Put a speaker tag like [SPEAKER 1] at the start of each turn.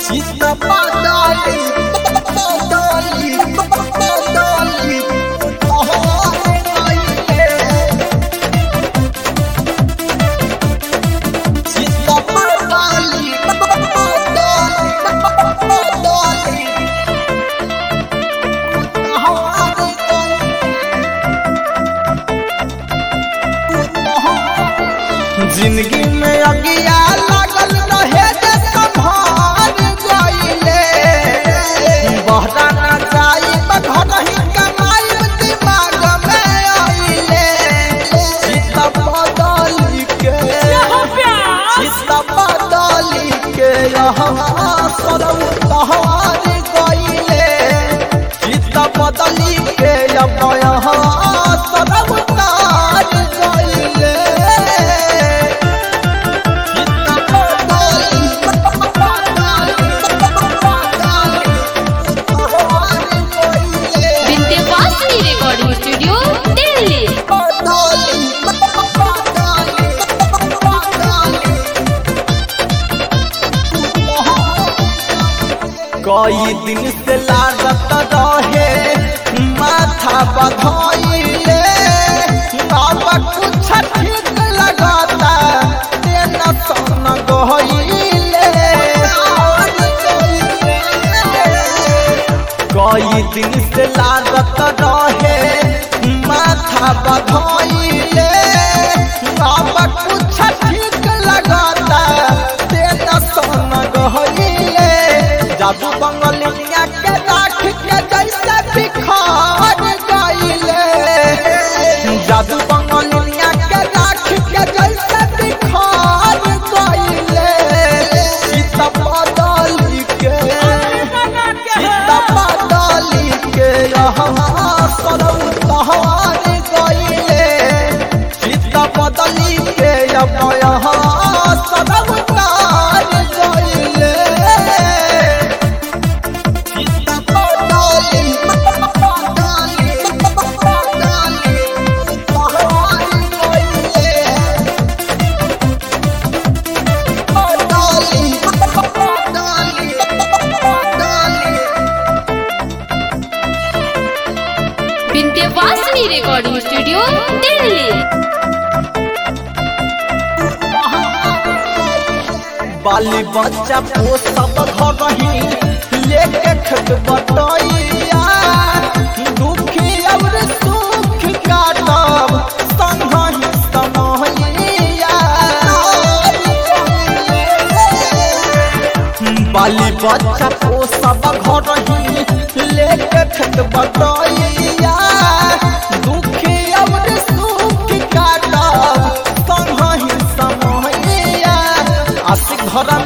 [SPEAKER 1] सीता पादाली पादाली पादाली तोहरे गइले सीता पादाली पादाली पादाली तोहरे गइले जिंदगी में अगिया लागल रहे जे संभाल गइले बहरा ना जाई घर ही कमाई दिमाग में आइले सीता बदली के सीता बदली के यहाँ सरौ तहार गइले सीता बदली के अब यहाँ सरौ तार गइले
[SPEAKER 2] विंध्यवासिनी रिकॉर्डिंग स्टूडियो दिल्ली
[SPEAKER 1] कई दिन से लागत रहे माथा बधइले अब कुछ ठीक लगता तेना सन गइले कई दिन से लागत रहे माथा बधइले अब कुछ ठीक लगता तेना सन गइले जादू बंगलिया के राख के जैसे बिखार गइले जादू बंगलिया के राख के जैसे बिखार गइले सीता बदली के सीता बदली के यहाँ सरौ तहार गइले सीता बदली के अब यहाँ सरौ तार गइले सीता बदली बदली बदली तहार गइले बदली बदली बदली
[SPEAKER 2] विंध्यवासिनी रिकॉर्डिंग स्टूडियो दिल्ली
[SPEAKER 1] बाली बच्चा को सब घर ही लेके खत बटैया दुखी और सुख काटब संगहि समैया बाली बच्चा को सब घर ही लेके खत बटैया दुखी और सुख काटब संगहि समैया आशिक धर्म